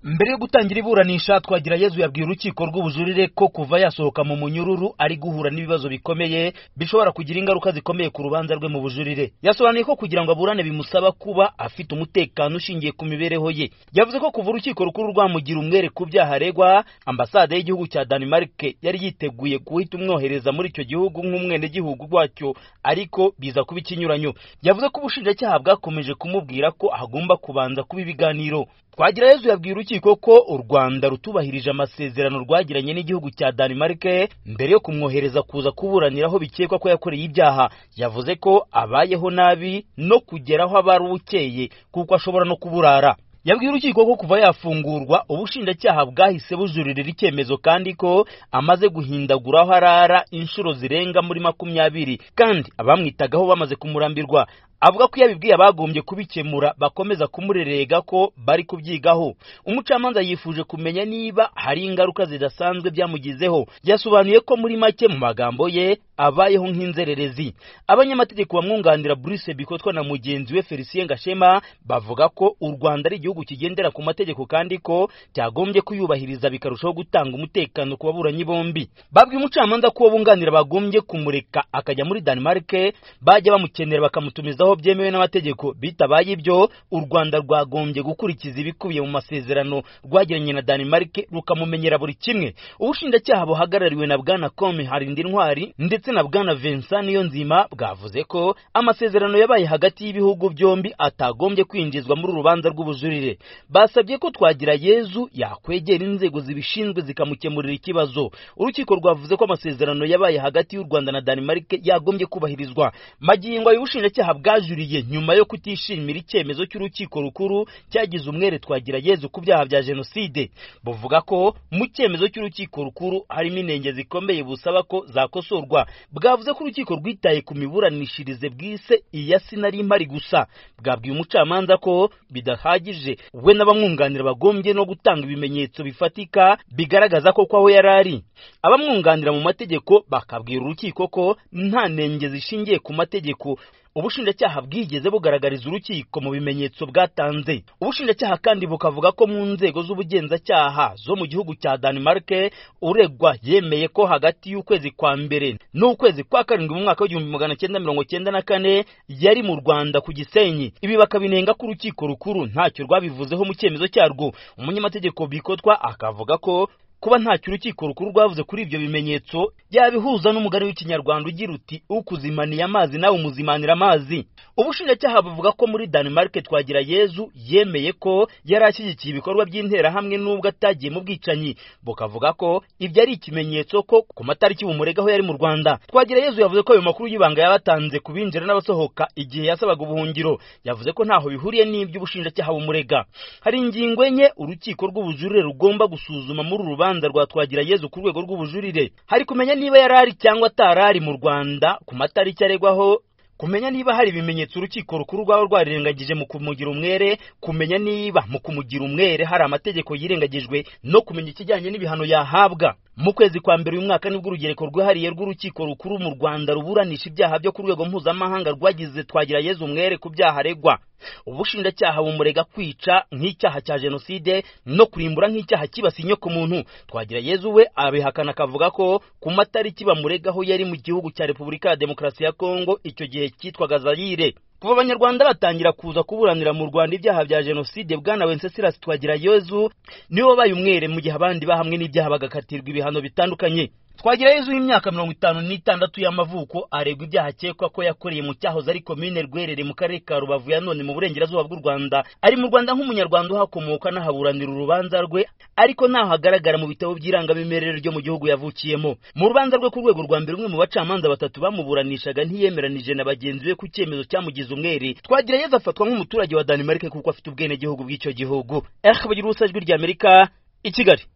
mbere yo gutangira iburanisha twagirayezu yabwiye urukiko rw'ubujurire ko kuva yasohoka mu munyururu ari guhura n'ibibazo bikomeye bishobora kugira ingaruka zikomeye ku rubanza rwe mu bujurire yasobanuye ko kugira ngo aburane bimusaba kuba afite umutekano ushingiye ku mibereho ye yavuze ko kuva urukiko rukuru rwamugira umwere ku byaha aregwa ambasade y'igihugu cya danimarike yari yiteguye guhita umwohereza muri icyo gihugu nk'umwenegihugu wacyo ariko biza kuba ikinyuranyo yavuze ko ubushinjacyaha bwakomeje kumubwira ko agomba kubanza kuba ibiganiro twagirayezu yabwiye urukiko ko u rwanda rutubahirije amasezerano rwagiranye n'igihugu cya danimarike mbere yo kumwohereza kuza kuburanira aho bikekwa ko yakoreye ibyaha yavuze ko abayeho nabi no kugera aho aba ari ukeye kuko ashobora no kuburara yabwiye urukiko ko kuva yafungurwa ubushinjacyaha bwahise bujuririra icyemezo kandi ko amaze guhindagura aho arara inshuro zirenga muri makumyabiri kandi abamwitagaho bamaze kumurambirwa avuga ko iyo abibwiye abagombye kubikemura bakomeza kumurerega ko bari kubyigaho umucamanza yifuje kumenya niba hari ingaruka zidasanzwe byamugizeho yasobanuye ko muri make mu magambo ye abayeho nk'inzererezi abanyamategeko bamwunganira Bruce bikotwa na mugenzi we felicien gashema bavuga ko u rwanda ari igihugu kigendera ku mategeko kandi ko cyagombye kuyubahiriza bikarushaho gutanga umutekano ku baburanyi bombi babwiye umucamanza ko bunganira bagombye kumureka akajya muri danimarike bajya bamukenera bakamutumizaho aho byemewe n'amategeko bitabaye ibyo u rwanda rwagombye gukurikiza ibikubiye mu masezerano rwagiranye na danimarike rukamumenyera buri kimwe ubushinjacyaha buhagarariwe na bwana kome harinda intwari ndetse na bwana vincent niyo nzima bwavuze ko amasezerano yabaye hagati y'ibihugu byombi atagombye kwinjizwa muri urubanza rw'ubujurire basabye ko twagira yezu yakwegera inzego zibishinzwe zikamukemurira ikibazo urukiko rwavuze ko amasezerano yabaye hagati y'u rwanda na danimarike yagombye kubahirizwa magingo ayo ubushinjacyaha bwa bwajuriye nyuma yo kutishimira icyemezo cy'urukiko rukuru cyagize umwere twagira yezu ku byaha bya jenoside buvuga ko mu cyemezo cy'urukiko rukuru harimo inenge zikomeye busaba ko zakosorwa bwavuze ko urukiko rwitaye ku miburanishirize bwise iya sinari impari gusa bwabwiye umucamanza ko bidahagije we n'abamwunganira bagombye no gutanga ibimenyetso bifatika bigaragaza ko kwaho yari ari abamwunganira mu mategeko bakabwira urukiko ko nta nenge zishingiye ku mategeko ubushinjacyaha bwigeze bugaragariza urukiko mu bimenyetso bwatanze ubushinjacyaha kandi bukavuga ko mu nzego z'ubugenzacyaha zo mu gihugu cya danimarike uregwa yemeye ko hagati y'ukwezi kwa mbere n'ukwezi kwa karindwi mu mwaka w'igihumbi magana cyenda mirongo cyenda na kane yari mu rwanda ku gisenyi ibi bakabinenga ko urukiko rukuru ntacyo rwabivuzeho mu cyemezo cyarwo umunyamategeko bikotwa akavuga ko kuba ntacyo urukiko rukuru rwavuze kuri ibyo bimenyetso byabihuza n'umugani w'ikinyarwanda ugira uti ukuzimaniye amazi nawe umuzimanira amazi ubushinjacyaha buvuga ko muri danimarike twagira yezu yemeye ko yari ashyigikiye ibikorwa by'interahamwe n'ubwo atagiye mu bwicanyi bukavuga ko ibyo ari ikimenyetso ko ku matariki bumuregaho yari mu rwanda twagira yezu yavuze ko ayo makuru y'ibanga yabatanze ku binjira n'abasohoka igihe yasabaga ubuhungiro yavuze ko ntaho bihuriye n'ibyo ubushinjacyaha bumurega hari ingingo enye urukiko rw'ubujurire rugomba gusuzuma muri uru rubanza rwa twagira yezu ku rwego rw'ubujurire hari kumenya niba yari ari cyangwa atarari mu rwanda ku matariki aregwaho kumenya niba hari ibimenyetso urukiko rukuru rwaba rwarengagije mu kumugira umwere kumenya niba mu kumugira umwere hari amategeko yirengagijwe no kumenya ikijyanye n'ibihano yahabwa mu kwezi kwa mbere uyu mwaka nibwo urugereko rwihariye rw'urukiko rukuru mu rwanda ruburanisha ibyaha byo ku rwego mpuzamahanga rwagize twagira yezu umwere ku byaha aregwa ubushinjacyaha bumurega kwica nk'icyaha cya jenoside no kurimbura nk'icyaha kibasi inyoko muntu twagira yezu we abihakana akavuga ko ku matariki bamuregaho yari mu gihugu cya repubulika ya demokarasi ya kongo icyo gihe cyitwaga zayire kuva abanyarwanda batangira kuza kuburanira mu rwanda ibyaha bya jenoside bwana wenceslas twagirayezu niwe wabaye umwere mu gihe abandi bahamwe n'ibyaha bagakatirwa ibihano bitandukanye twagirayezu w'imyaka mirongo itanu n'itandatu y'amavuko aregwa ibyaha akekwa ko yakoreye mu cyahoze ari komine rwerere mu karere ka rubavu ya none mu burengerazuba bw'u rwanda ari mu rwanda nk'umunyarwanda uhakomoka n'ahaburanira urubanza rwe ariko ntaho hagaragara mu bitabo by'irangamimerere ryo mu gihugu yavukiyemo mu rubanza rwe ku rwego rwa mbere umwe mu bacamanza batatu bamuburanishaga ntiyemeranije na bagenzi be ku cyemezo cyamugize umwere twagirayezu afatwa nk'umuturage wa danimarike kuko afite ubwenegihugu bw'icyo gihugu rbagira ubusa jwi ry'amerika i kigali